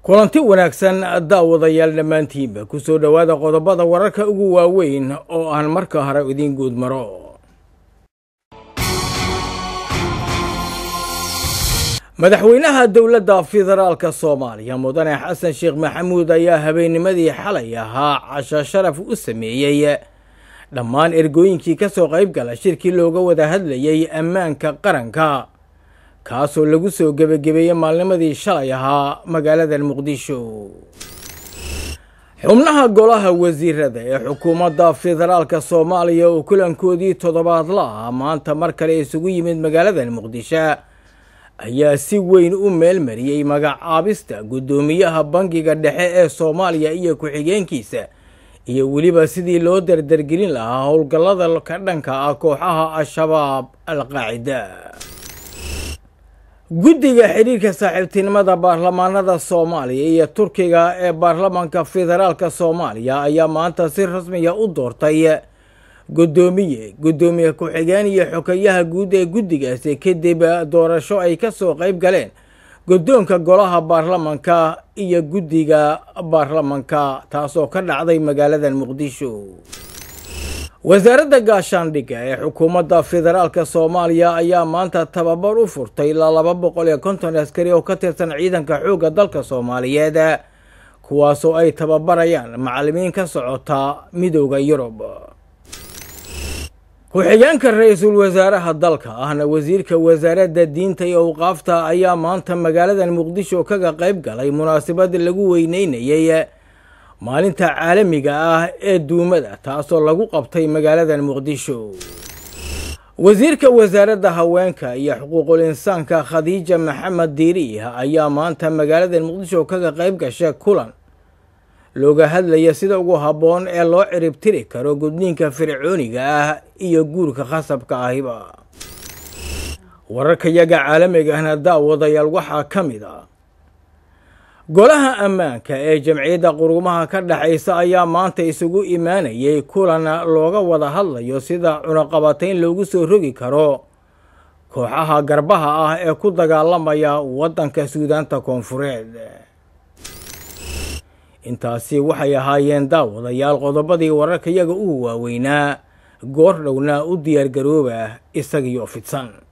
kulanti wanaagsan daawadayaal dhammaantiinba ku soo dhowaada qodobada wararka ugu waaweyn oo aan marka hore idiin guud maro madaxweynaha dowladda federaalka soomaaliya mudane xasan sheekh maxamuud ayaa habeennimadii xalay ahaa casho sharaf u sameeyey dhammaan ergooyinkii ka soo qayb gala shirkii looga wada hadlayay ammaanka qaranka kaasoo lagu soo gebagabeeyey maalnimadii shalay ahaa magaalada muqdisho xubnaha golaha wasiirada ee xukuumadda federaalka soomaaliya oo kulankoodii toddobaadla ah maanta mar kale isugu yimid magaalada muqdisho ayaa si weyn u meelmariyey magacaabista guddoomiyaha bangiga dhexe ee soomaaliya iyo ku-xigeenkiisa iyo weliba sidii loo dardargelin lahaa howlgallada ka dhanka ah kooxaha al-shabaab al-qaacida guddiga xidhiirka saaxiibtinimada baarlamaanada soomaaliya iyo turkiga ee baarlamaanka federaalka soomaaliya ayaa maanta si rasmiya u doortay guddoomiye guddoomiye ku-xigeen iyo xokayaha guud ee guddigaasi kadib doorasho ay ka soo qayb galeen guddoonka golaha baarlamanka iyo guddiga baarlamanka taasoo ka dhacday magaalada muqdisho wasaaradda gaashaandhigga ee xukuumadda federaalka soomaaliya ayaa maanta tababar u furtay ilaa laba boqol iyo konton askari oo ka tirsan ciidanka xoogga dalka soomaaliyeed kuwaasoo ay tababarayaan macallimiin ka socota midooda yurub ku-xigeenka ra-iisul wasaaraha dalka ahna wasiirka wasaaradda diinta iyo awqaafta ayaa maanta magaalada muqdisho kaga qayb galay munaasabad lagu weyneynayay maalinta caalamiga ah ee duumada taasoo lagu qabtay magaalada muqdisho wasiirka wasaaradda haweenka iyo xuquuqul insaanka khadiija maxamed diiriih ayaa maanta magaalada muqdisho kaga qayb gashay kulan looga hadlaya sida ugu habboon ee loo ciribtiri karo gudniinka fircooniga ah iyo guurka khasabka ahiba wararkayaga caalamiga ahna daawadayaal waxaa ka mid ah golaha ammaanka ee jamciyadda qurumaha ka dhexaysa ayaa maanta isugu imaanayay kulan looga wada hadlayo sida cunaqabatayn loogu soo rogi karo kooxaha garbaha ah ee ku dagaalamaya waddanka suudaanta koonfureed intaasi waxay ahaayeen daawadayaal qodobadii wararkayaga ugu waaweynaa goor dhowna u diyaargarooba isagiyo fidsan